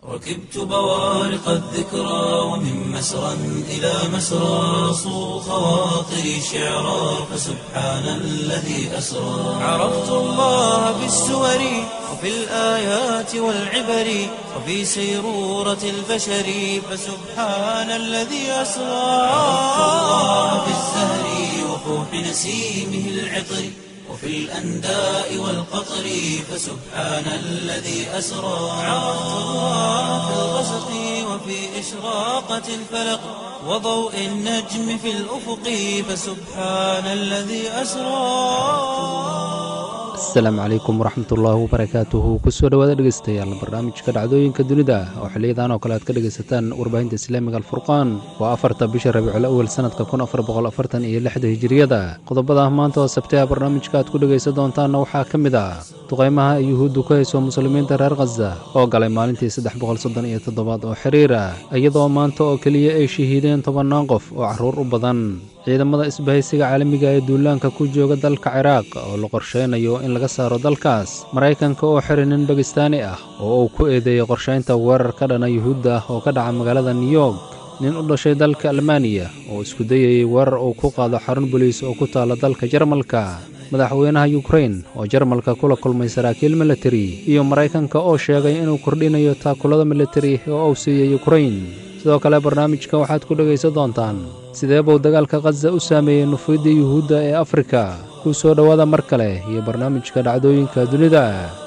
ركبت بوارق الذكرى ومن مسرى إلى مسرى صو خواطري شعرا فسبحان الذي أسرى عرفت الله بالسور وفي الآيات والعبر وفي سيرورة البشر فسبحان الذي أسرى عرفت الله بالزهر وفوح نسيمه العطر وفي الأنداء والقطر فسبحان الذي أسرى عرفت الله في الغسق وفي إشراقة الفلق وضوء النجم في الأفق فسبحان الذي أسرى asalaamu calaykum waraxmatullaahi wabarakaatuhu kusoo dhowaada dhegeystayaal barnaamijka dhacdooyinka dunida oo xiliyadan oo kale aad ka dhegaysataan warbaahinta islaamiga alfurqaan waa afarta bisha rabiicul awel sannadka kun afar boqol afartan iyo lixda hijiriyada qodobada maanta oo sabtaha barnaamijka aad ku dhegaysan doontaanna waxaa ka mid ah duqaymaha ay yuhuuddu ku hayso muslimiinta reer khaza oo galay maalintii saddex boqol soddon iyo toddobaad oo xiriira iyadoo maanta oo keliya ay shahiideen tobannaan qof oo carruur u badan ciidamada isbahaysiga caalamiga ee duulaanka ku jooga dalka ciraaq oo la qorshaynayo in laga saaro dalkaas maraykanka oo xiray nin bakistaani ah oo uu ku eedeeyey qorshaynta weerar ka dhana yuhuudda ah oo ka dhaca magaalada new york nin u dhashay dalka almaaniya oo isku dayayey weerar uu ku qaado xarun boliis oo ku taalla dalka jarmalka madaxweynaha yukrain oo jarmalka kula kulmay saraakiil militari iyo maraykanka oo sheegay inuu kordhinayo taakulada militari oo uu siiyey yukrain sidoo kale barnaamijka waxaad ku dhegaysan doontaan sidee buu dagaalka khaza u saameeyey nufuydda yuhuudda ee afrika ku soo dhowaada mar kale iyo barnaamijka dhacdooyinka dunida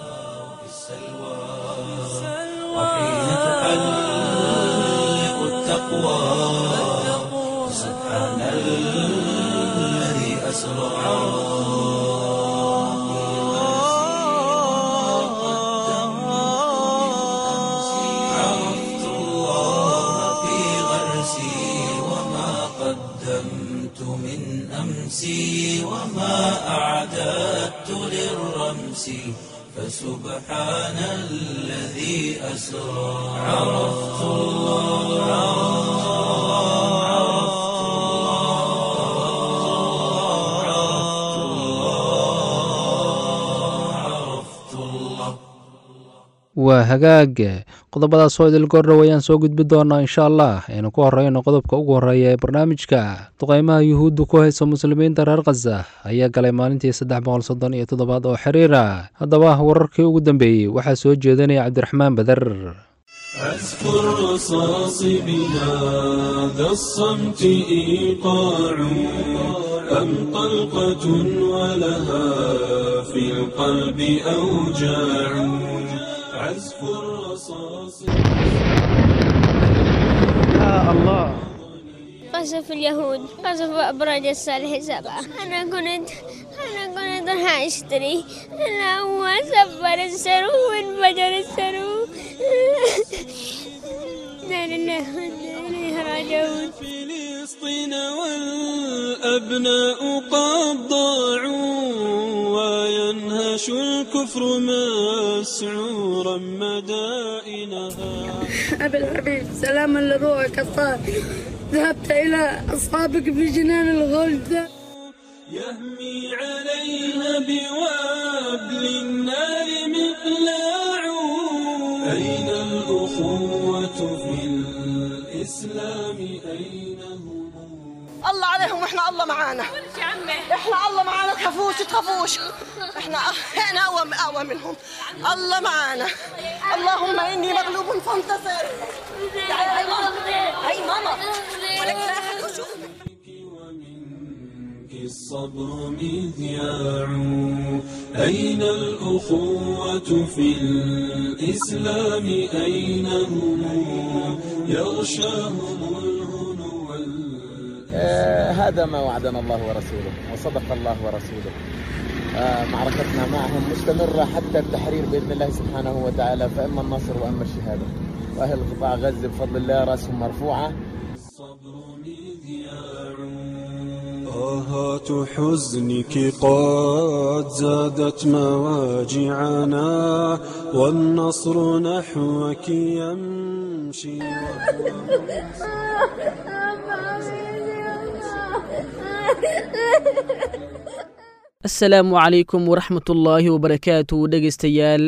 وحين تحلق التقوى سبحان الذي أسرى عرفت الله في غرسي وما قدمت من أمسي وما أعددت للرمس فسبحان الذي أسرى عرفت الله عرفت الله عرفت الله waa hagaag qodobadaas oo idil goordhow ayaan soo gudbi doonaa insha allah aynu ku horeyno qodobka ugu horreeya ee barnaamijka duqaymaha yuhuuddu ku haysa muslimiinta reer khaza ayaa galay maalintii saddex boqol soddon iyo toddobaad oo xiriira haddaba wararkii ugu dambeeyey waxaa soo jeedinaya cabdiraxmaan beder أذكر رصاص بهذا الصمت إيقاع أم طلقة ولها في القلب أوجاع عزف الرصاص قصف اليهود قصف أبراج الصالح سبعة أنا كنت أنا كنت راح أشتري أنا هو سفر السرو وانفجر السرو لا لله وإنا إليه راجعون فلسطين والأبناء قد ضاعوا وينهش الكفر مسعورا مدائنها أبي الحبيب سلاما لروحك الطاهر ذهبت إلى أصحابك في جنان الغلد يهمي عليها بوابل النار مقلاع أين الأخوة في الإسلام أين هم الله عليهم واحنا الله معانا احنا الله معانا تخافوش تخافوش احنا احنا اقوى اقوى منهم الله معانا اللهم اني مغلوب فانتصر تعالي هاي ماما هاي ماما ولك لا أحد يشوف. ومنك الصبر مذياع أين الأخوة في الإسلام أين هم يغشاهم الهنو وال- آه، هذا ما وعدنا الله ورسوله وصدق الله ورسوله آه، معركتنا معهم مستمرة حتى التحرير بإذن الله سبحانه وتعالى فإما النصر وإما الشهادة وأهل قطاع غزة بفضل الله رأسهم مرفوعة الصبر مذياع آهات حزنك قد زادت مواجعنا والنصر نحوك يمشي asalaamu calaykum waraxmatullaahi wabarakaatu dhegaystayaal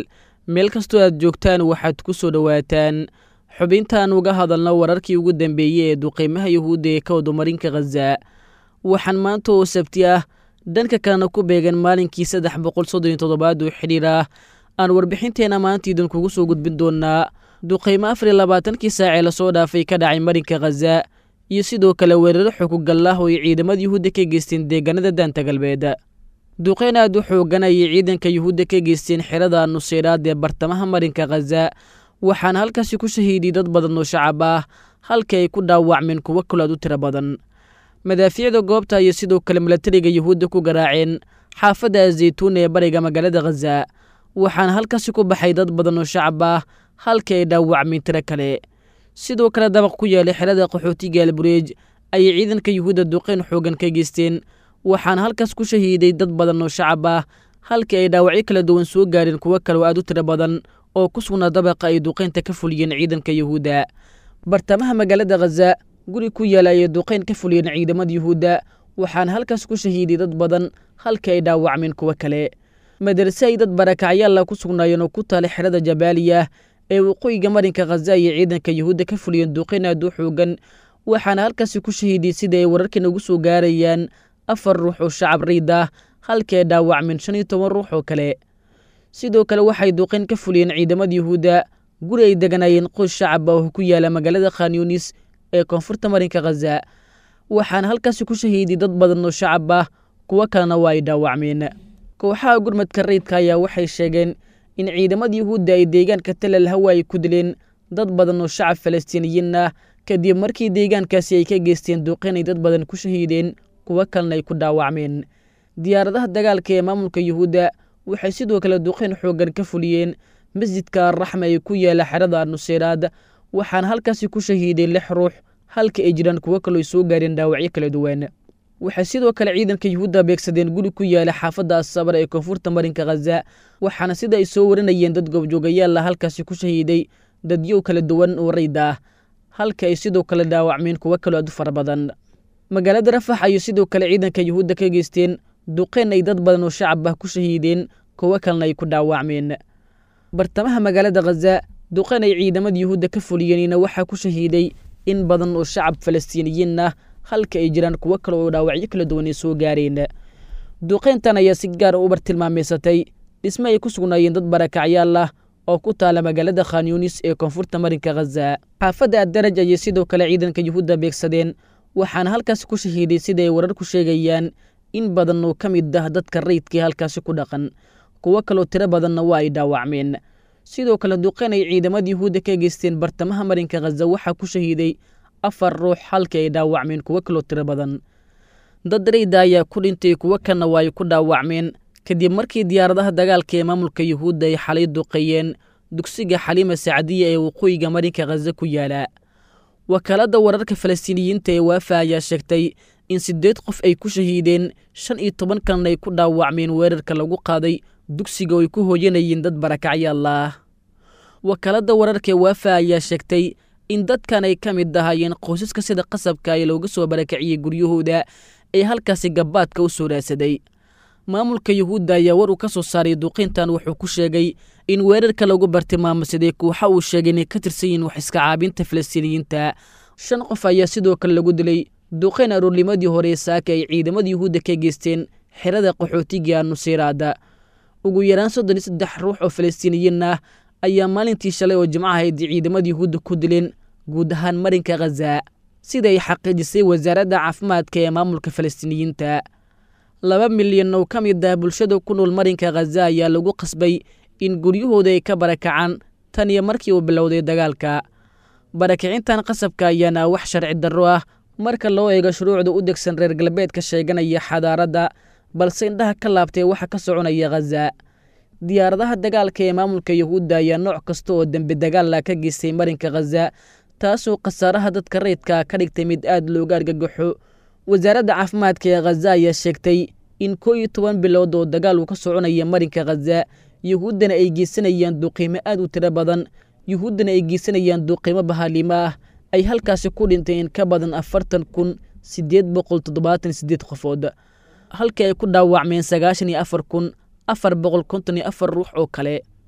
meel kastoo aad joogtaan waxaad ku soo dhowaataan xubintaan uga hadalno wararkii ugu dambeeyey ee duqeymaha yuhuudda ee ka wadumarinka khaza waxaan maanta oo sabti ah dhanka kalena ku beegan maalinkii saddex boqol soddon iyo toddobaad oo xidhiir ah aan warbixinteenna maanta idinkugu soo gudbin doonaa duqeymo afar iyo labaatankii saacee lasoo dhaafay ka dhacay marinka khaza iyo sidoo kale weeraro xukugal ah oo ay ciidamada yuhuudda ka geysteen deegaanada daanta galbeed duqeyn aad u xoogan ayay ciidanka yuhuudda ka geysteen xerada nuseyraad ee bartamaha marinka khaza waxaana halkaasi ku shahiiday dad badan oo shacab ah halkii ay ku dhaawacmeen kuwo kalo aad u tiro badan madaafiicda goobta ayay sidoo kale milatariga yuhuudda ku garaaceen xaafadda azaytuun ee bariga magaalada khaza waxaana halkaasi ku baxay dad badan oo shacab ah halkii ay dhaawacmeen tiro kale sidoo kale dabaq ku yaalay xerada qaxootiga albureej ayay ciidanka yuhuudda duqeyn xoogan ka geysteen waxaana halkaas ku shahiiday dad badan oo shacab ah halkii ay dhaawacyo kala duwan soo gaareen kuwo kale oo aad u tiro badan oo ku sugnaa dabaqa ay duqeynta ka fuliyeen ciidanka yuhuudda bartamaha magaalada khaza guri ku yaala ayay duqeyn ka fuliyeen ciidamada yuhuudda waxaana halkaas ku shahiiday dad badan halkii ay dhaawacmeen kuwo kale madarase ay dad barakacyaalla ku sugnaayeen oo ku taala xerada jabaaliya ee waqooyiga marinka khaza ayay ciidanka yuhuudda ka fuliyeen duqeyn aad u xoogan waxaana halkaasi ku shahiiday sida ay wararkan ugu soo gaarayaan afar ruux oo shacab riid ah halkii ay dhaawacmeen shan iyo toban ruux oo kale sidoo kale waxay duqeyn ka fuliyeen ciidamada yuhuudda guri ay deganaayeen qoys shacab ah oo ku yaala magaalada khanyunis ee koonfurta marinka khaza waxaana halkaasi ku shahiiday dad badan oo shacab ah kuwo kalena waa ay dhaawacmeen kooxaha gurmadka rayidka ayaa waxay sheegeen in ciidamada yuhuudda ay deegaanka talal hawa ay ku dileen dad badan oo shacab falastiiniyiin ah kadib markii deegaankaasi ay ka geysteen duqeyn ay dad badan ku shahiideen kuwo kalena ay ku dhaawacmeen diyaaradaha dagaalka ee maamulka yuhuudda waxay sidoo kale duqeyn xoogan ka fuliyeen masjidka arraxma ee ku yaala xerada nuseyraad waxaana halkaasi ku shahiiday lix ruux halka ay jiraan kuwo kaloo ay soo gaareen dhaawacyo kala duwan waxay sidoo kale ciidanka yuhuudda beegsadeen guri ku yaala xaafadda asabar ee koonfurta marinka khaza waxaana sida ay soo warinayeen dad goobjoogayaalla halkaasi ku shahiiday dadyow kala duwan oo rayda ah halka ay sidoo kale dhaawacmeen kuwo kaloo aad u fara badan magaalada rafax ayay sidoo kale ciidanka yuhuudda ka geysteen duqeyn ay dad badan oo shacab ah ku shahiideen kuwo kalena ay ku dhaawacmeen bartamaha magaalada khaza duqeyn ay ciidamada yuhuudda ka fuliyeenina waxaa ku shahiiday in badan oo shacab falastiiniyiin ah halka ay jiraan kuwo kale oo dhaawacyo kala duwan ay soo gaareen duqeyntan ayaa si gaara u bartilmaameysatay dhisme ay ku sugnaayeen dad barakacyaal ah oo ku taala magaalada khanyunis ee koonfurta marinka khaza xaafadda addaraj ayay sidoo kale ciidanka yuhuudda beegsadeen waxaana halkaasi ku shahiiday sida ay warar ku sheegayaan in badan oo ka mid ah dadka rayidkii halkaasi ku dhaqan kuwo kaloo tiro badanna waa ay dhaawacmeen sidoo kale duqeyn ay ciidamada yuhuudda ka geysteen bartamaha marinka khaza waxaa ku shahiiday afar ruux halkii ay dhaawacmeen kuwo kaloo tiro badan dad rayda ayaa ku dhintay kuwo kalna waa ay ku dhaawacmeen kadib markii diyaaradaha dagaalka ee maamulka yuhuudda ay xalay duqeeyeen dugsiga xaliima sacdiya ee waqooyiga marinka khaza ku yaala wakaaladda wararka falastiiniyiinta ee waafa ayaa sheegtay in siddeed qof ay ku shahiideen shan iyo toban kalna ay ku dhaawacmeen weerarka lagu qaaday dugsiga oo ay ku hooyanayeen dad barakacyaal ah wakaaladda wararka ee waafa ayaa sheegtay in dadkan ay ka mid ahaayeen qoysaska sida qasabka ee looga soo barakaciyey guryahooda ee halkaasi gabbaadka u soo raadsaday maamulka yuhuudda ayaa war uu ka soo saaray duqeyntan wuxuu ku sheegay in weerarka lagu bartilmaamsaday kuuxa uu sheegay inay ka tirsan yihiin wax iska caabinta falastiiniyiinta shan qof ayaa sidoo kale lagu dilay duqeyn aroornimadii hore ee saaka ay ciidamada yuhuudda ka geysteen xerada qaxootiga nuseyraada ugu yaraan soddon iyo saddex ruux oo falastiiniyiin ah ayaa maalintii shalay oo jimco ahayd ciidamada yuhuudda ku dileen guud ahaan marinka khaza sida ay xaqiijisay wasaaradda caafimaadka ee maamulka falastiiniyiinta laba milyan oo ka mid ah bulshada ku nool marinka khaza ayaa lagu qasbay in guryahooda ay ka barakacaan tan iyo markii uu bilowday dagaalka barakicintan qasabka ayaana wax sharci darro ah marka loo eego shuruucda u degsan reer galbeedka sheeganaya xadaaradda balse indhaha ka laabtay waxa ka soconaya khaza diyaaradaha dagaalka ee maamulka yuhuudda ayaa nooc kasta oo dembi dagaalla ka geystay marinka khaza taasoo khasaaraha dadka rayidka ka dhigtay mid aad looga argagaxo wasaaradda caafimaadka ee khaza ayaa sheegtay in koo iyo toban bilood oo dagaal uu ka soconaya marinka khaza yuhuuddana ay geysanayaan duqiimo aad u tiro badan yuhuuddana ay geysanayaan duqiimo bahaalimo ah ay halkaasi ku dhintay in ka badan afartan kun siddeed boqol toddobaatan siddeed qofood halkii ay ku dhaawacmeen sagaashan iyo afar kun afar boqol konton iyo afar ruux oo kale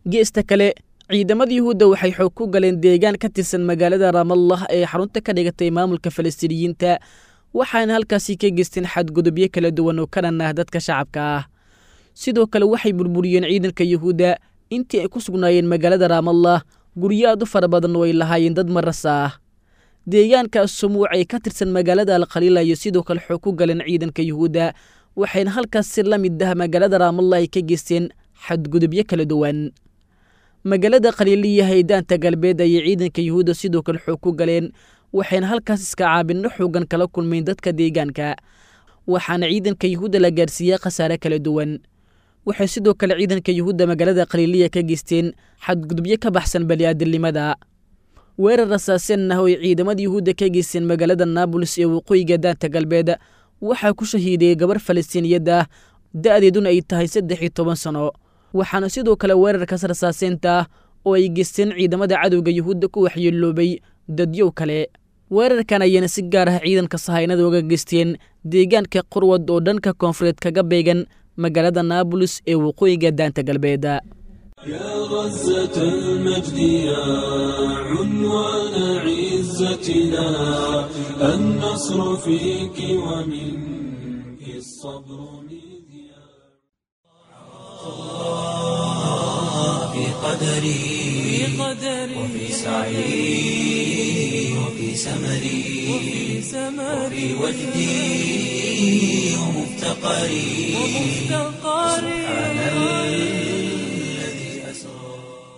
geesta kale ciidamada yuhuudda waxay xoog ku galeen deegaan ka tirsan magaalada ramallah ee xarunta ka dhigatay maamulka falastiiniyiinta waxaana halkaasi ka geysteen xadgudubyo kala duwan oo ka dhan ah dadka shacabka ah sidoo kale waxay burburiyeen ciidanka yuhuudda intii ay ku sugnaayeen magaalada ramallah guryo aad u fara badan oo ay lahaayeen dad marasa ah deegaankaas sumuuc ay ka tirsan magaalada alkhaliila iyo sidoo kale xoog ku galeen ciidanka yuhuudda waxayna halkaas si la mid ah magaalada ramallah ay ka geysteen xadgudubyo kala duwan magaalada khaliiliya haydaanta galbeed ayay ciidanka yuhuudda sidoo kale xoog ku galeen waxayna halkaas iska caabinno xoogan kala kulmayn dadka deegaanka waxaana ciidanka yuhuudda la gaarsiiyaa khasaare kala duwan waxay sidoo kale ciidanka yuhuudda magaalada khaliiliya ka geysteen xadgudubyo ka baxsan bani'aadilnimada weerar rasaaseen ah oo ay ciidamada yuhuudda ka geysteen magaalada naabulis ee waqooyiga daanta galbeed waxaa ku shahiidayay gabar falastiiniyad ah da'deeduna ay tahay saddex iyo toban sano waxaana sidoo kale weerarkaas rasaaseenta ah oo ay geysteen ciidamada cadowga yuhuudda ku waxyeeloobay dadyow kale weerarkan ayayna si gaar ah ciidanka sahaynada uga geysteen deegaanka qurwad oo dhanka koonfureed kaga beegan magaalada naabulis ee waqooyiga daanta galbeed يا غزة المجد يا عنوان عزتنا النصر فيك ومنك الصبر مذياع في قدري وفي سعي وفي سمري وفي وجدي ومفتقري سبحان الذي أسرى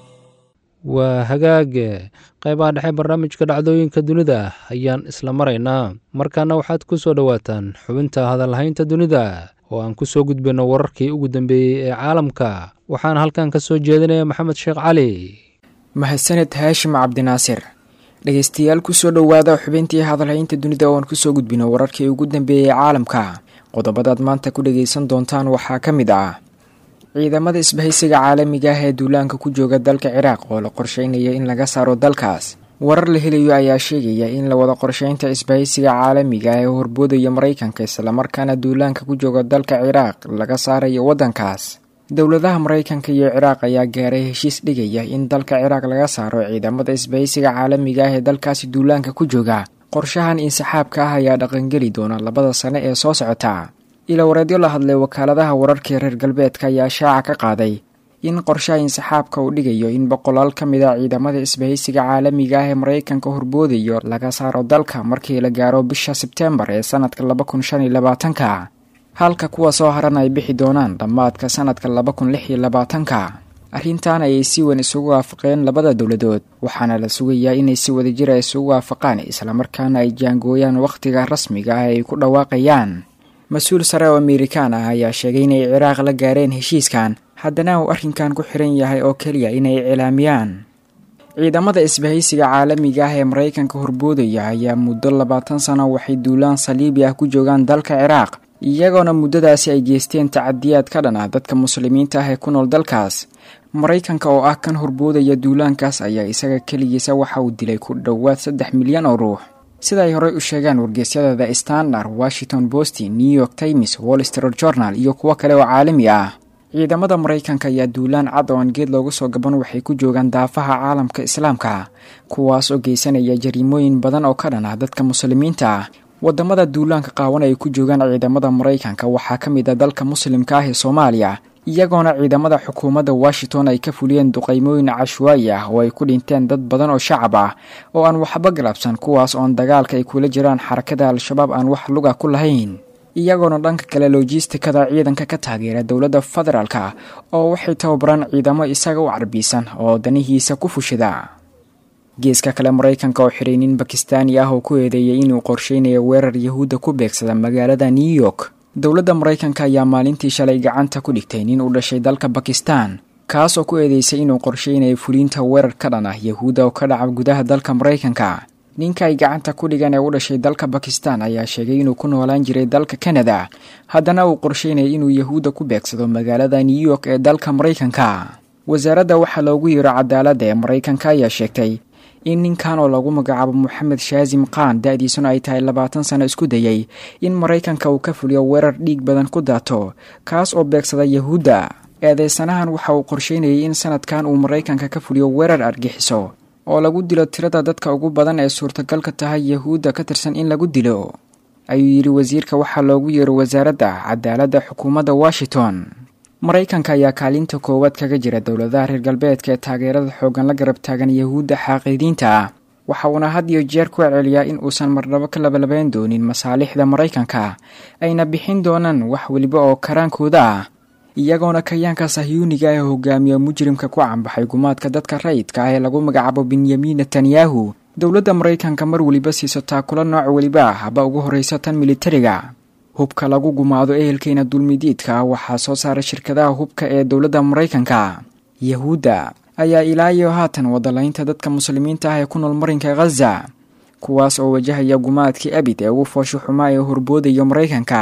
waa hagaage qaybaha dhexe barnaamijka dhacdooyinka dunida ayaan isla maraynaa markaana waxaad ku soo dhowaataan xubinta hadalhaynta dunida oo aan ku soo gudbinno wararkii ugu dambeeyey ee caalamka waxaana halkan ka soo jeedinaya maxamed sheekh cali mahadsaned haashim cabdinaasir dhegeystayaal kusoo dhowaada xubintii hadalhaynta dunida ooaan kusoo gudbino wararkii ugu dambeeyey caalamka qodobadaad maanta ku dhageysan doontaan waxaa ka mid ah ciidamada isbahaysiga caalamiga ah ee duulaanka ku jooga dalka ciraaq oo la qorsheynaya in laga saaro dalkaas warar la helayo ayaa sheegaya in la wada qorsheynta isbahaysiga caalamiga ah ee horboodaya maraykanka islamarkaana duulaanka ku jooga dalka ciraaq laga saarayo waddankaas dowladaha maraykanka iyo ciraaq ayaa gaaray heshiis dhigaya in dalka ciraaq laga saaro ciidamada isbahaysiga caalamiga ah ee dalkaasi duulaanka ku jooga qorshahan insaxaabka ah ayaa dhaqangeli doona labada sane ee soo socota ilawareedyo la hadlay wakaaladaha wararkii reer galbeedka ayaa shaaca ka qaaday in qorshaha insaxaabka uu dhigayo in boqolaal ka mid a ciidamada isbahaysiga caalamiga ah ee maraykanka horboodayo laga saaro dalka markii la gaaro bisha sebteembar ee sanadka laba kun shan iyo labaatanka halka kuwa soo haran ay bixi doonaan dhammaadka sanadka laba kun lix iyo labaatanka arrintan ayay si weyn isugu waafaqeen labada dowladood waxaana la sugayaa inay si wadajira isugu waafaqaan islamarkaana ay jaangooyaan wakhtiga rasmiga ah ay ku dhawaaqayaan mas-uul sare oo amerikaan ah ayaa sheegay inay ciraaq la gaareen heshiiskan haddana uu arrinkan ku xiran yahay oo keliya inay cilaamiyaan ciidamada isbahaysiga caalamiga ah ee maraykanka horboodaya ayaa muddo labaatan sano waxay duulaan saliibi ah ku joogaan dalka ciraaq iyagoona muddadaasi ay geysteen tacadiyaad ka dhan ah dadka muslimiinta ah ee ku nool dalkaas maraykanka oo ah kan horboodaya duulaankaas ayaa isaga keligiisa waxa uu dilay ku dhowaad saddex milyan oo ruux sida ay horey u sheegaan wargeysyada the standard washington post new york times wall street journal iyo kuwo kale oo caalami ah ciidamada maraykanka ayaa duulaan cad oo aan geed loogu soo gaban waxay ku joogaan daafaha caalamka islaamka kuwaas oo geysanaya jariimooyin badan oo ka dhan ah dadka muslimiinta ah wadamada duulaanka qaawan ay ku joogaan ciidamada maraykanka waxaa ka mid ah dalka muslimka ah ee soomaaliya iyagoona ciidamada xukuumadda washington ay ka fuliyeen duqaymooyin cashwaayi ah oo ay ku dhinteen dad badan oo shacab ah oo aan waxba galabsan kuwaas oon dagaalka ay kula jiraan xarakada al-shabaab aan wax luga ku lahayn iyagoona dhanka kale logistikada ciidanka ka taageera dowladda federaalka oo waxay tababaraan ciidamo isaga u carbiisan oo danihiisa ku fushida geeska kale maraykanka oo xiray nin bakistaani ah oo ku eedeeyay inuu qorsheynayo weerar yahuudda ku beegsada magaalada new york dowladda maraykanka ayaa maalintii shalay gacanta ku dhigtay nin u dhashay dalka bakistan kaasoo ku eedeysay inuu qorsheynayo fuliinta weerar ka dhan ah yahuudda oo ka dhaca gudaha dalka maraykanka ninka ay gacanta ku dhigan ee u dhashay dalka bakistan ayaa sheegay inuu ku noolaan jiray dalka kanada haddana uu qorsheynayay inuu yahuudda ku beegsado magaalada new york ee dalka maraykanka wasaaradda waxaa loogu yiro cadaaladda ee maraykanka ayaa sheegtay in ninkan oo lagu magacaabo moxamed shaazim khan da-diisuna ay tahay labaatan sano isku dayay in maraykanka uu ka fuliyo weerar dhiig badan ku daato kaas oo beegsada yahuudda eedeysanahan waxa uu qorsheynayay in sanadkan uu maraykanka ka fuliyo weerar argixiso oo lagu dilo tirada dadka ugu badan ee suurtagalka tahay yahuudda ka tirsan in lagu dilo ayuu yidhi wasiirka waxaa loogu yeero wasaaradda cadaaladda xukuumadda washington maraykanka ayaa kaalinta koowaad kaga jira dowladaha reer galbeedka ee taageerada xoogan la garab taagan yahuudda xaaqiidiinta ah waxa uuna had iyo jeer ku celceliyaa in uusan marnabo ka labalabeyn doonin masaalixda maraykanka ayna bixin doonaan wax weliba oo karaankooda ah iyagoona kayaanka sahyuuniga ee hogaamiya mujrimka ku cambaxay gumaadka dadka rayidka ah ee lagu magacaabo benyamin netanyahu dowladda maraykanka mar weliba siiso taakula nooc weliba ah haba ugu horreysa tan militariga hubka lagu gumaado ehelkeena dulmidiidka ah waxaa soo saara shirkadaha hubka ee dowladda maraykanka yahuudda ayaa ilaa iyo haatan wadalaynta dadka muslimiinta ah ee ku nool marinka khaza kuwaas oo wajahaya gumaadkii abid ee ugu foosho xumaa ee horboodayo maraykanka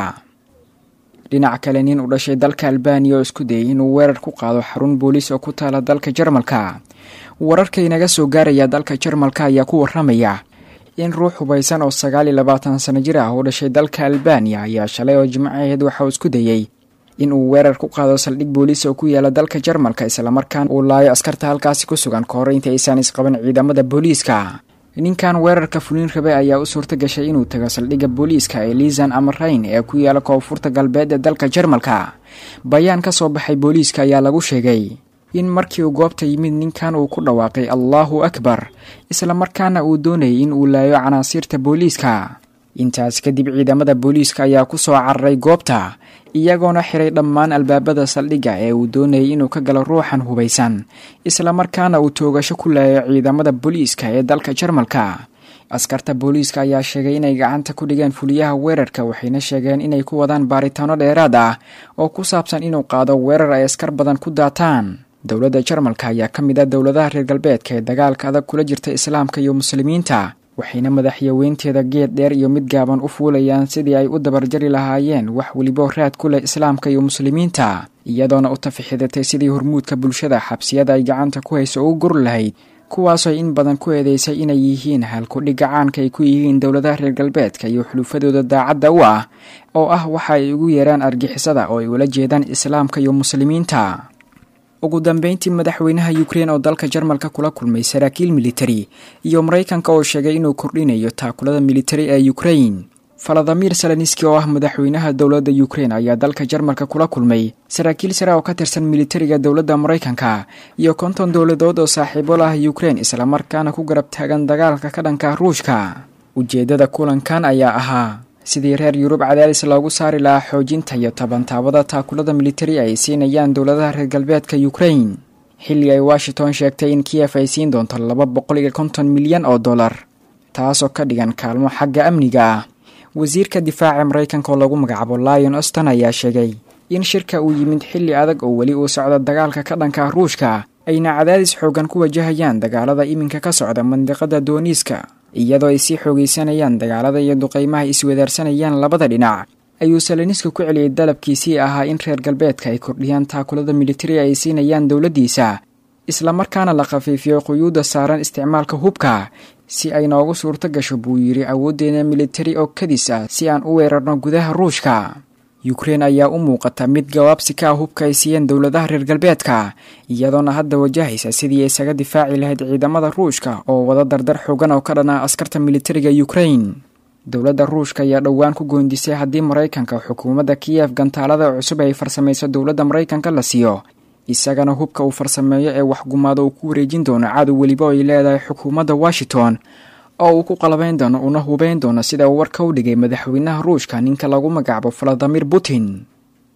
dhinac kale nin u dhashay dalka albaniya oo isku dayay inuu weerar ku qaado xarun booliis oo ku taala dalka jarmalka wararka inaga soo gaaraya dalka jarmalka ayaa ku waramaya in ruux hubaysan oo sagaal iyo labaatan sano jir ah oo dhashay dalka albaniya ayaa shalay oo jimcaheed waxa uu isku dayey in uu weerar ku qaado saldhig booliis oo ku yaala dalka jarmalka islamarkaan uu laayo askarta halkaasi ku sugan ka hor inta aysan isqaban ciidamada booliiska ninkan weerarka fulin rabe ayaa u suurta gashay inuu tago saldhigga booliiska ee liisan amarayn ee ku yaala koonfurta galbeed ee dalka jarmalka bayaan ka soo baxay booliiska ayaa lagu sheegay in markii uu goobta yimid ninkan uu ku dhawaaqay allaahu akbar islamarkaana uu doonayay in uu laayo canaasiirta booliiska intaas kadib ciidamada booliiska ayaa ku soo cararay goobta iyagoona xiray dhammaan albaabada saldhigga ee uu doonayay inuu ka galo ruuxan hubaysan islamarkaana uu toogasho ku laayo ciidamada booliiska ee dalka jarmalka askarta booliiska ayaa sheegay inay gacanta ku dhigeen fuliyaha weerarka waxayna sheegeen inay ku wadaan baaritaano dheeraad ah oo ku saabsan inuu qaado weerar ay askar badan ku daataan dowladda jarmalka ayaa ka mid ah dowladaha reer galbeedka ee dagaalka adag kula jirta islaamka iyo muslimiinta waxayna madaxyaweynteeda geed dheer iyo mid gaaban u fuulayaan sidii ay u dabarjari lahaayeen wax welibo raad ku leh islaamka iyo muslimiinta iyadoona u tafixidatay sidii hormuudka bulshada xabsiyada ay gacanta ku hayso ugu gur lahayd kuwaasoo in badan ku eedeysay inay yihiin halkudhigga caanka ay ku yihiin dowladaha reer galbeedka iyo xulufadooda daacadda u ah oo ah waxa ay ugu yeeraan argixisada oo ay ula jeedaan islaamka iyo muslimiinta ugu dambeyntii madaxweynaha ukrein oo dalka jarmalka kula kulmay saraakiil militari iyo maraykanka oo sheegay inuu kordhinayo taakulada militari ee ukrein faladimir salaniski oo ah madaxweynaha dowladda ukrein ayaa dalka jarmalka kula kulmay saraakiil sare oo ka tirsan militariga dowladda maraykanka iyo konton dowladood oo saaxiibo lah ukrein islamarkaana ku garab taagan dagaalka ka dhanka ruushka ujeeddada kulankan ayaa ahaa sidii reer yurub cadaadis loogu saari lahaa xoojinta iyo tabantaabada taakulada militari ay siinayaan dowladaha reer galbeedka ukrein xilli ay washington sheegtay in kiyef ay siin doonto laba boqol iyo konton milyan oo dollar taasoo ka dhigan kaalmo xagga amniga ah wasiirka difaaca maraykanka oo lagu magacaabo lion oston ayaa sheegay in shirka uu yimid xilli adag oo weli uu socdo dagaalka ka dhanka ruushka ayna cadaadis xoogan ku wajahayaan dagaalada iminka ka socda mandiqada dooniiska iyadoo ay sii xoogaysanayaan dagaalada iyo duqeymaha iswadaarsanayaan labada dhinac ayuu salaniska ku celiyey dalabkiisii ahaa in reer galbeedka ay kordhiyaan taakulada militari ay siinayaan dowladdiisa islamarkaana la khafiifiyo quyuudda saaran isticmaalka hubka si ay noogu suurto gasho buu yidhi awooddeena militari oo kadis ah si aan u weerarno gudaha ruushka ukrein ayaa u muuqata mid gawaabsi ka ah hubka ay siiyeen dowladaha reer galbeedka iyadoona hadda wajahaysa sidii ay isaga difaaci lahayd ciidamada ruushka oo wada dardar xoogan oo ka dhan ah askarta militariga ukrein dowladda ruushka ayaa dhowaan ku goondisay haddii maraykanka xukuumadda kiyef gantaalada cusub ay farsamayso dowladda maraykanka la siiyo isagana hubka uu farsameeyo ee waxgumaado uu ku wareejin doono cadow weliba ay leedahay xukuumadda washington oo uu ku qalabayn doono una hubeyn doono sida uu warka u dhigay madaxweynaha ruushka ninka lagu magacaabo valadimir putin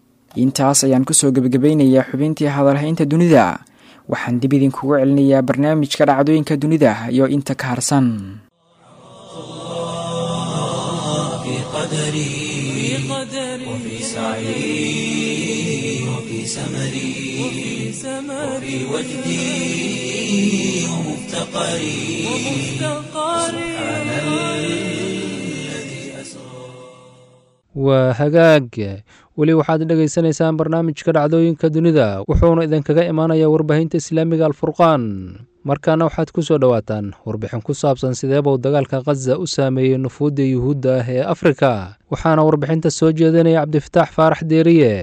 intaas ayaan kusoo gebagabaynayaa xubintii hadalhaynta dunida waxaan dib idinkugu celinayaa barnaamijka dhacdooyinka dunida iyo inta ka harsan وفي سعي وفي سمري وفي وجدي ومفتقري سبحان الذي أسرى waa hagaag weli waxaad dhegaysanaysaan barnaamijka dhacdooyinka dunida wuxuuna idinkaga imaanayaa warbaahinta islaamiga alfurqaan markaana waxaad ku soo dhowaataan warbixin ku saabsan sideebuu dagaalka khaza u saameeyey nufuudda yuhuudda ah ee afrika waxaana warbixinta soo jeedinaya cabdifataax faarax deeriye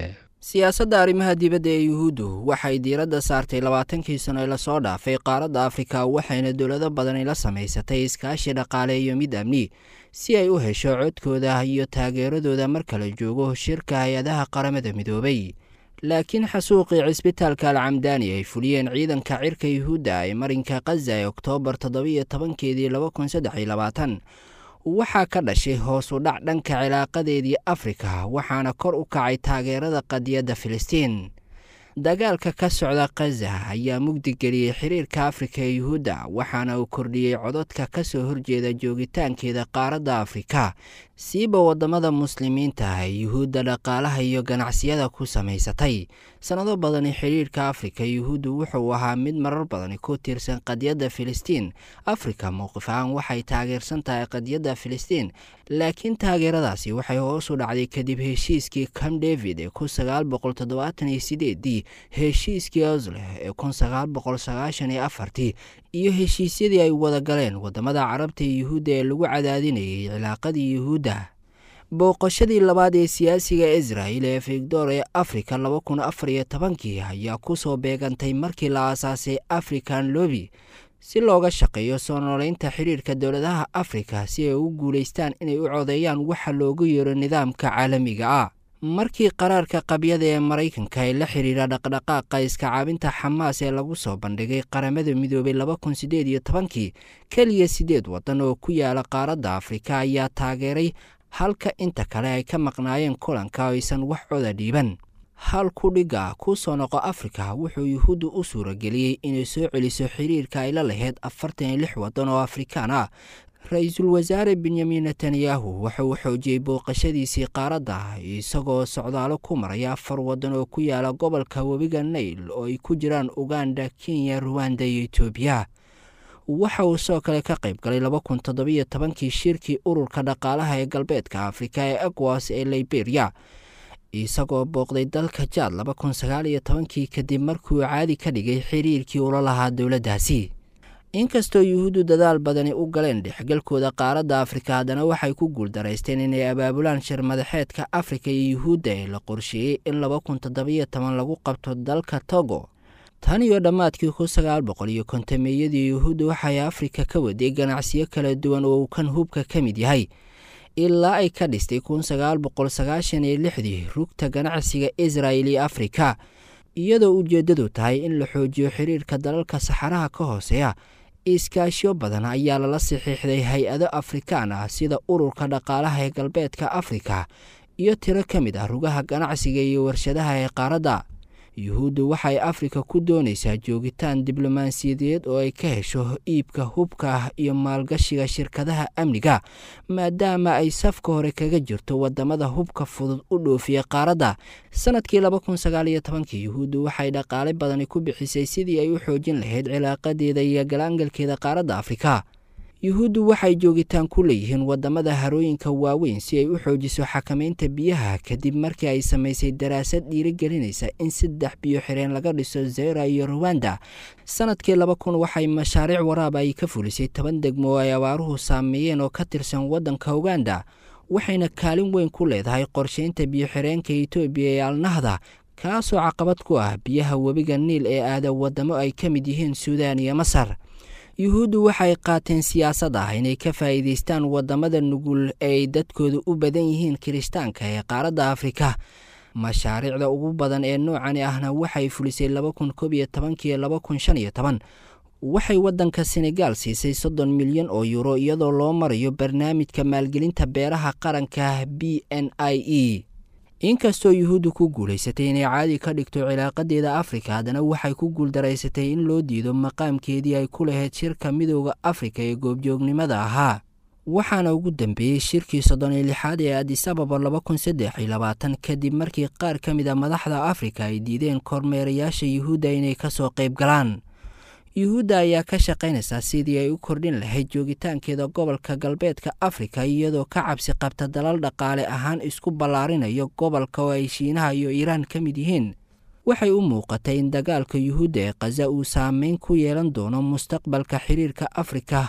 siyaasadda arrimaha dibadda ee yuhuuddu waxay diiradda saartay labaatankii sano ee lasoo dhaafay qaaradda afrika waxayna dowlado badani la samaysatay iskaashi dhaqaale iyo mid amni si ay u hesho codkooda iyo taageeradooda marka la joogo shirka hay-adaha qaramada midoobay laakiin xasuuqii cisbitaalka alcamdaani ay fuliyeen ciidanka cirka yuhuudda ee marinka khaza ee oktoobar toddobiyo tobankeedii laba kun saddex iyo labaatan waxaa ka dhashay hoos u dhac dhanka cilaaqadeedii afrika waxaana kor u kacay taageerada qadiyadda filistiin dagaalka ka socda khaza ayaa mugdigeliyey xiriirka afrika ee yuhuudda waxaana uu kordhiyey cododka ka soo horjeeda joogitaankeeda qaaradda afrika siiba waddamada muslimiinta ee yuhuudda dhaqaalaha iyo ganacsiyada ku samaysatay sannado badani xidhiirka afrika yuhuuddu wuxuu ahaa mid marar badani ku tiirsan qadiyadda filistiin afrika mowqif ahaan waxay taageersan tahay qadiyadda filistiin laakiin taageeradaasi waxay hoos u dhacday kadib heshiiskii cam david ee kun sagaal boqol toddobaatan iyo sideedii heshiiskii osleh ee kun sagaal boqol sagaashan iyo afartii iyo heshiisyadii ay wada galeen waddamada carabta iyo yuhuudda ee lagu cadaadinayay cilaaqadii yuhuudda booqashadii labaad ee siyaasiga israel ee victor ee afrika laba kun afar iyo tobankii ayaa ku soo beegantay markii la aasaasay african lobi si looga shaqeeyo soo nooleynta xidhiirka dowladaha afrika si ay u guulaystaan inay u codeeyaan waxa loogu yeero nidaamka caalamiga ah markii qaraarka qabyada ee maraykanka ee la xidhiira dhaqdhaqaaqa iska caabinta xamaas ee lagu soo bandhigay qaramada midoobay laba kun sideed iyo tobankii keliya siddeed waddan oo ku yaala qaaradda afrika ayaa taageeray halka inta kale ay ka maqnaayeen kulanka oo aysan wax coda dhiiban hal kudhiga ku soo noqo afrika wuxuu yuhuuddu u suurageliyey inay soo celiso xiriirka ay la lahayd afartan iyo lix waddan oo afrikaan ah ra-iisul wasaare benyamin netanyahu wuxuu xoojiyey booqashadiisii qaaradda isagoo socdaalo ku maraya afar waddan oo ku yaala gobolka webiga nail oo ay ku jiraan uganda kenya ruwanda iyo etoobiya waxa uu sidoo kale ka qayb galay laba kun toddobiyo tobankii shirkii ururka dhaqaalaha ee galbeedka afrika ee egwas ee liberia isagoo booqday dalka jaad laba kun sagaal iyo tobankii kadib markuu caadi ka dhigay xiriirkii ula lahaa dowladdaasi inkastoo yuhuuddu dadaal badani u galeen dhexgalkooda qaaradda afrika haddana waxay ku guuldaraysteen inay abaabulaan shir madaxeedka afrika iyo yuhuudda ee la qorsheeyey in laba kun toddobiyo toban lagu qabto dalka togo tan iyo dhammaadkii kun sagaal boqol iyo kontameeyadii yuhuudda waxay afrika ka waday ganacsiyo kala duwan oo uu kan hubka ka mid yahay ilaa ay ka dhistay kun sagaal boqol sagaashan iyo lixdii rugta ganacsiga israel iyo afrika iyadoo ujeeddadu tahay in la xoojiyo xiriirka dalalka saxaraha ka hooseeya iskaashyo badan ayaa lala saxiixday hay-ado afrikaan ah sida ururka dhaqaalaha ee galbeedka afrika iyo tiro ka mid ah rugaha ganacsiga iyo warshadaha ee qaaradda yuhuuddu waxay afrika ku doonaysaa joogitaan diblomaasiyadeed oo ay ka hesho iibka hubka iyo maalgashiga shirkadaha amniga maadaama ay safka hore kaga jirto wadamada hubka fudud u dhoofiya qaaradda sanadkii laba kun sagaal iyo tobankii yuhuuddu waxay dhaqaale badani ku bixisay sidii ay u xoojin lahayd cilaaqadeeda iyo galaangalkeeda qaaradda afrika yuhuuddu waxay joogitaan ku leeyihiin wadamada harooyinka waaweyn si ay u xoojiso xakamaynta biyaha kadib markii ay samaysay daraasad dhiirigelinaysa in saddex biyo xireen laga dhiso zera iyo ruwanda sanadkii laba kun waxay mashaariic waraab ay ka fulisay toban degmo oo ay abaaruhu saameeyeen oo ka tirsan waddanka uganda waxayna kaalin weyn ku leedahay qorsheynta biyo-xireenka etoobiya ee alnahda kaasoo caqabad ku ah biyaha webiga niil ee aada wadamo ay ka mid yihiin suudaan iyo masar yuhuuddu waxay qaateen siyaasad ah inay ka faa'iidaystaan wadamada nugul ee ay dadkooda u badan yihiin kiristaanka ee qaaradda afrika mashaariicda ugu badan ee noocani ahna waxay fulisay laba kun koob iyo tobankiiyo laba kun shan iyo toban waxay waddanka senegaal siisay soddon milyan oo yuuro iyadoo loo marayo barnaamijka maalgelinta beeraha qaranka b n i e inkastoo yuhuuddu ku guulaysatay inay caadi ka dhigto cilaaqadeeda afrika haddana waxay ku guuldaraysatay in loo diido maqaamkeedii ay ku lahayd shirka midooda afrika ee goobjoognimada ahaa waxaana ugu dambeeyey shirkii soddon iyo lixaad ee adisababa laba kun saddex iyo labaatan kadib markii qaar ka mid a madaxda afrika ay diideen kormeerayaasha yuhuudda inay kasoo qayb galaan yuhuudda ayaa ka shaqaynaysaa sidii ay u kordhin lahayd joogitaankeeda gobolka galbeedka afrika iyadoo ka cabsi qabta dalal dhaqaale ahaan isku ballaarinayo gobolka oo ay shiinaha iyo iiraan ka mid yihiin waxay u muuqatay in dagaalka yuhuudda ee khaza uu saameyn ku yeelan doono mustaqbalka xiriirka afrika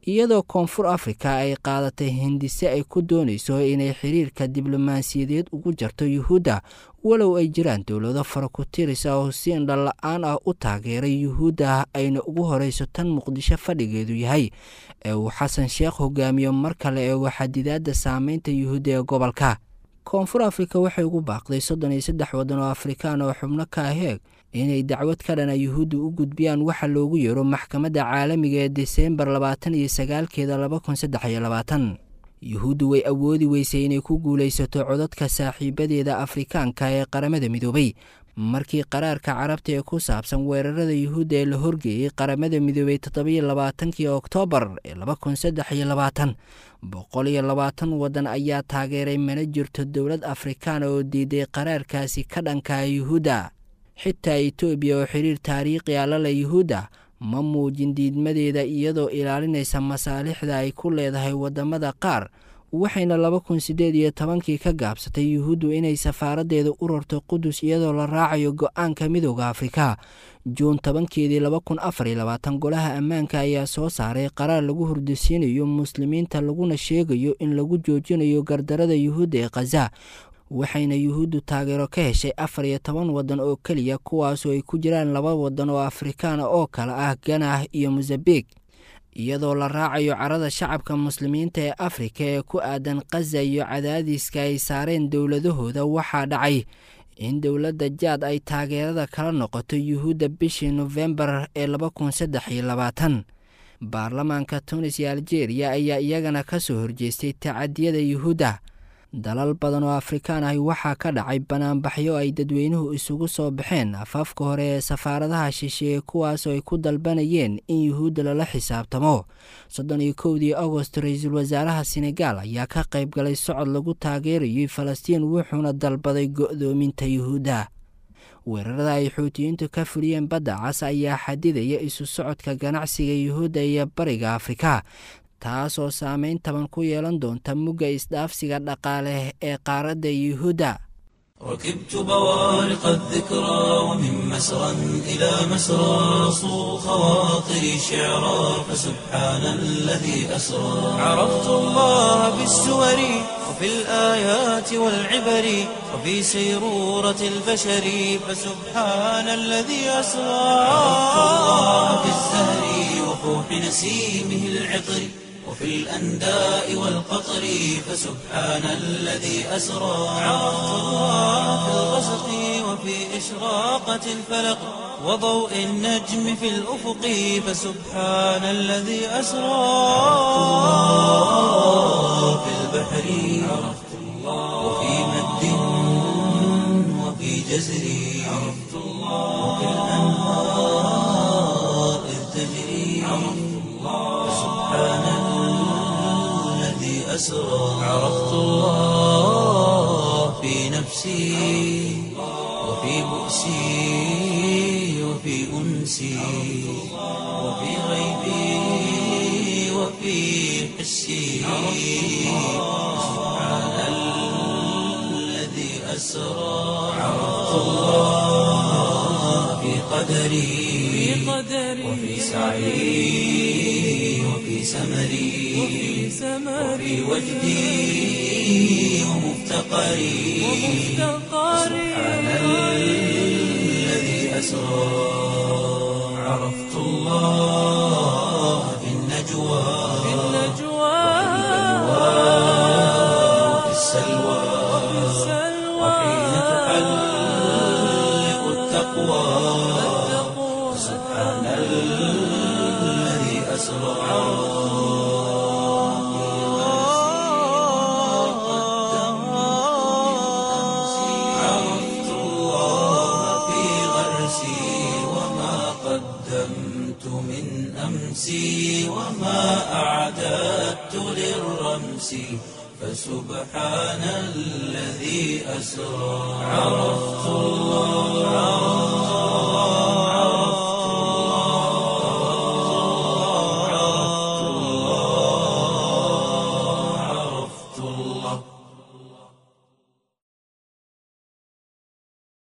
iyadoo koonfur afrika ay qaadatay hindise ay ku doonayso inay xiriirka diblomaasiyadeed ugu jarto yuhuudda walow ay jiraan dowlado fara ku tirisa oo si indha la-aan ah u taageeray yuhuudda ayna ugu horeyso tan muqdisho fadhigeedu yahay ee uu xasan sheekh hogaamiyo mar kale eego xadidaadda saameynta yuhuudda ee gobolka koonfur afrika waxay ugu baaqday soddon iyo saddex waddan oo afrikaan oo xubno ka aheeg inay dacwad ka dhana yuhuudda u gudbiyaan waxa loogu yeero maxkamadda caalamiga ee deseembar labaatan iyo sagaalkeeda laba kun saddex iyo labaatan yuhuuddu way awoodi weysay inay ku guulaysato codadka saaxiibadeeda afrikaanka ee qaramada midoobay markii qaraarka carabta ee ku saabsan weerarada yuhuudda ee la horgeeyey qaramada midoobay toddobiyo labaatankii oktoobar ee laba kun saddex iyo labaatan boqol iyo labaatan waddan ayaa taageeray mana jirto dowlad afrikaana oo diiday qaraarkaasi ka dhankaa yuhuudda xitaa etoobiya oo xiriir taariikhi a lale yuhuudda ma muujin diidmadeeda iyadoo ilaalinaysa masaalixda ay ku leedahay waddamada qaar waxayna laba kun siddeed iyo tobankii ka gaabsatay yuhuuddu inay safaaraddeeda u rarto qudus iyadoo la raacayo go-aanka midooda afrika juun tobankeedii laba kun afar iyo labaatan golaha ammaanka ayaa soo saaray qaraar lagu hurdisiinayo muslimiinta laguna sheegayo in lagu joojinayo gardarada yuhuudda ee khaza waxayna yuhuuddu taageero ka heshay afar iyo toban waddan oo keliya kuwaasoo ay ku jiraan laba waddan oo afrikaana oo kale ah ganah iyo mosambik iyadoo la raacayo carada shacabka muslimiinta ee afrika ee ku aadan khaza iyo cadaadiska ay saareen dowladahooda waxaa dhacay in dowladda jaad ay taageerada kala noqoto yuhuudda bishii nofembar ee laba kun saddex iyo labaatan baarlamaanka tunis iyo aljeeriya ayaa iyagana ka soo horjeestay tacadiyada yuhuudda dalal badan oo afrikaan ahi waxaa ka dhacay banaanbaxyo ay dadweynuhu isugu soo baxeen afaafka hore ee safaaradaha shisheeye kuwaasoo ay ku dalbanayeen in yuhuudda lala xisaabtamo soddon iyo kowdii agost ra-iisul wasaaraha senegaal ayaa ka qayb galay socod lagu taageerayay falastiin wuxuuna dalbaday go'doominta yuhuudda weerarada ay xuutiyiintu ka fuliyeen badda cas ayaa xadidaya isu socodka ganacsiga yuhuudda iyo bariga afrika taasoo saameyn taban ku yeelan doonta mugga isdhaafsiga dhaqaale ee qaaradda yuhuudda ركبت بوارق الذكرى ومن مسرى إلى مسرى صو خواطري شعرا فسبحان الذي أسرى عرفت الله بالسور وفي الآيات والعبر وفي سيرورة البشر فسبحان الذي أسرى عرفت الله بالزهر وفوح نسيمه العطر وفي الأنداء والقطر فسبحان الذي أسرى عرفت الله في الغسق وفي إشراقة الفلق وضوء النجم في الأفق فسبحان الذي أسرى في البحر عرفت الله وفي مد وفي جزر عرفت الله وفي الأنهار إذ تجري عرفت الله فسبحان أسرى عرفت الله في نفسي وفي بؤسي وفي أنسي وفي غيبي وفي حسي سبحان الذي أسرى عرفت الله في قدري وفي سعي وفي سمري وفي وجدي ومفتقري سبحان الذي أسرى عرفت الله في النجوى وفي السلوى وحين تحلق التقوى سبحان الذي أسرى عرفت الله في غرسي وما قدمت من أمسي وما أعددت للرمس فسبحان الذي أسرى عرفت الله